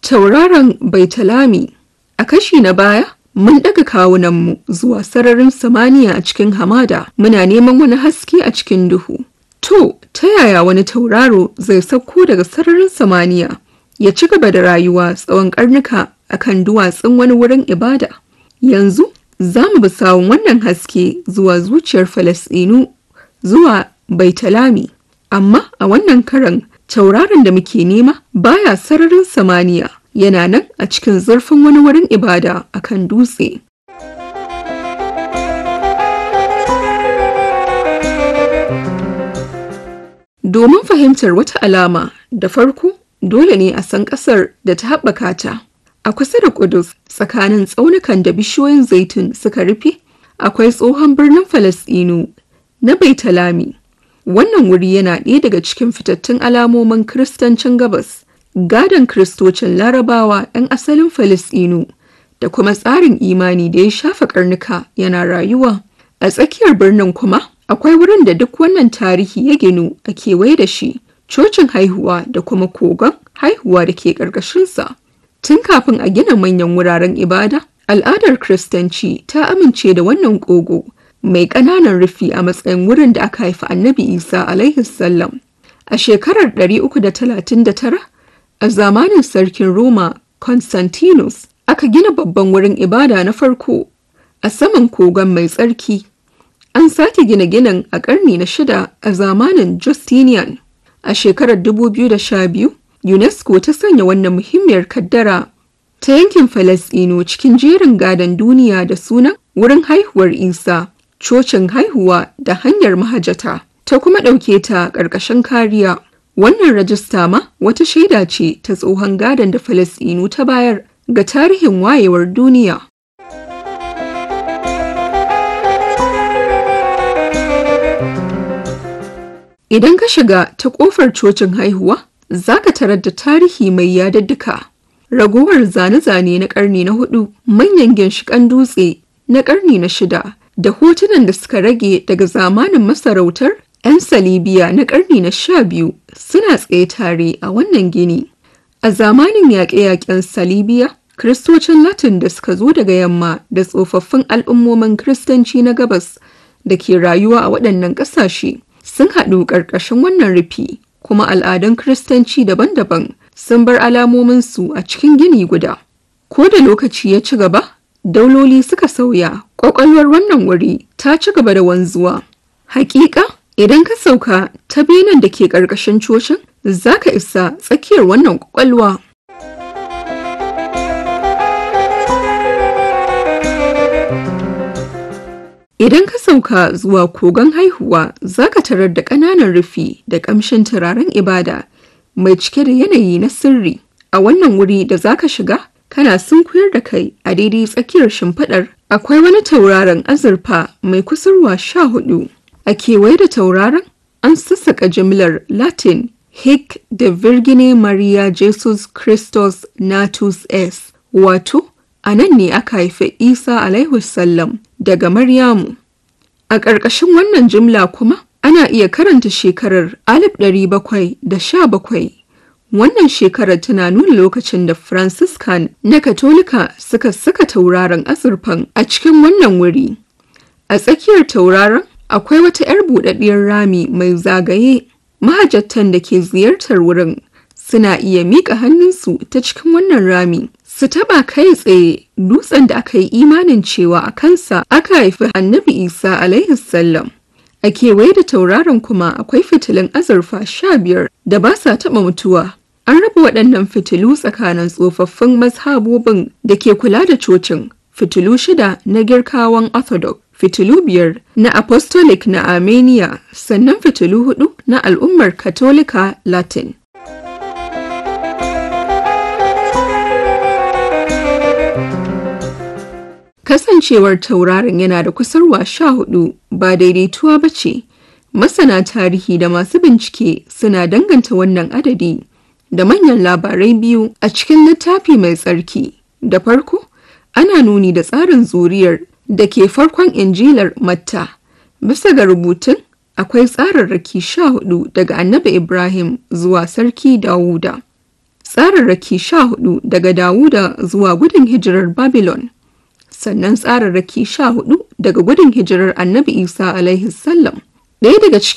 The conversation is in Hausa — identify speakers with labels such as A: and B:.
A: Tauraron Baitalami A kashi na baya, mun ɗaga kawunanmu zuwa sararin samaniya a cikin hamada, muna neman wani haske a cikin duhu. To, ta yaya wani tauraro zai sauko daga sararin samaniya ya ci gaba da rayuwa tsawon ƙarnuka a kan duwatsun wani wurin ibada? Yanzu, za mu bi sawun wannan haske zuwa zuciyar Falasɗinu zuwa Baitalami. Amma a wannan karan tauraron da muke nema baya sararin samaniya yana nan a cikin zurfin wani wurin ibada a kan dutse. Domin fahimtar wata alama da farko dole ne a san ƙasar da ta haɓaka ta. A kusa da Kudus tsakanin tsaunukan da bishiyoyin zaitun suka rufe akwai tsohon birnin Falasɗinu na Baitalami. Wannan wuri yana ɗaya daga cikin fitattun alamomin Kiristancin Gabas, gadon Kiristocin Larabawa 'yan asalin Falasɗinu da kuma tsarin imani da ya shafa karnuka yana rayuwa. A tsakiyar birnin kuma akwai wurin da duk wannan tarihi ya ginu a kewaye da shi, cocin haihuwa da kuma kogon haihuwa da ke ƙarƙashinsa. Tun kafin a gina manyan wuraren ibada, al'adar Kiristanci ta amince da wannan ƙogo. mai ƙananan rufi a matsayin wurin da aka haifi annabi isa alaihi sallam a shekarar 339 a zamanin sarkin roma constantinus aka gina babban wurin ibada na farko a saman kogon mai tsarki an sake gina ginin a ƙarni na shida a zamanin justinian a shekarar 2012 unesco ta sanya wannan muhimmiyar kaddara ta yankin falasɗinu cikin jerin gadon duniya da sunan wurin haihuwar isa cocin haihuwa da hanyar mahajata ta kuma ɗauke ta ƙarƙashin kariya. Wannan rajista ma wata shaida ce ta tsohon gadon da Falasɗinu ta bayar ga tarihin wayewar duniya. Idan ka shiga ta ƙofar cocin haihuwa, za ka tarar da tarihi mai yadaddaka. Ragowar zane-zane na ƙarni na hudu, manyan ginshiƙan dutse na ƙarni na shida, da hotunan da suka rage daga zamanin masarautar 'yan salibiya na ƙarni na sha biyu suna tsaye tare a wannan gini. A zamanin yaƙe-yaƙen salibiya, Kiristocin Latin da suka zo daga yamma da tsofaffin al'ummomin Kiristanci na gabas da ke rayuwa a waɗannan ƙasashe sun haɗu ƙarƙashin wannan rufi, kuma al'adun Kiristanci daban-daban sun bar alamominsu a cikin gini guda. Ko da lokaci ya ci gaba, dauloli suka sauya kwakwalwar wannan wuri ta ci gaba da wanzuwa hakika idan ka sauka ta benen da ke ƙarƙashin cocin za ka isa tsakiyar wannan kwakwalwa idan ka sauka zuwa kogon haihuwa za ka tarar da ƙananan rufi da ƙamshin turaren ibada mai cike da yanayi na sirri a wannan wuri da za ka shiga kana sunkuyar da kai a daidai tsakiyar shimfiɗar akwai wani tauraron azurfa mai kusurwa sha hudu a kewaye da tauraron an sassaka jimlar latin hic de virgine maria jesus christus natus s wato a nan ne aka haifi isa alaihi sallam daga maryamu a ƙarƙashin wannan jimla kuma ana iya karanta shekarar 1717 Wannan shekarar tana nuna lokacin da Franciscan na Katolika suka saka tauraron azurfan a cikin wannan wuri. A tsakiyar tauraron akwai wata 'yar buɗaɗɗiyar rami mai zagaye. Mahajjatan da ke ziyartar wurin suna iya miƙa hannunsu ta cikin wannan rami. Su taɓa kai tsaye dutsen da aka yi imanin cewa a kansa aka haifi annabi Isa alaihi sallam. A kewaye da tauraron kuma akwai fitilun azurfa sha biyar da ba sa taɓa mutuwa. An raba waɗannan fitilu tsakanin tsofaffin mazhabobin da ke kula da cocin, fitilu shida na girkawan Orthodox, fitilu biyar na Apostolic na Armenia, sannan fitilu hudu na al'ummar Katolika Latin. Kasancewar tauraron yana da kusurwa sha hudu ba daidaituwa ba ce, masana tarihi da masu bincike suna danganta wannan adadi. da manyan labarai biyu a cikin littafi mai tsarki. Da farko, ana nuni da tsarin zuriyar da ke farkon injilar Matta. Bisa ga rubutun, akwai tsararraki sha hudu daga annabi Ibrahim zuwa sarki Dawuda. tsararraki sha hudu daga Dawuda zuwa gudun hijirar Babylon, sannan tsararraki sha hudu daga gudun hijirar Annabi Isa alaihi salam. Ɗaya daga cikin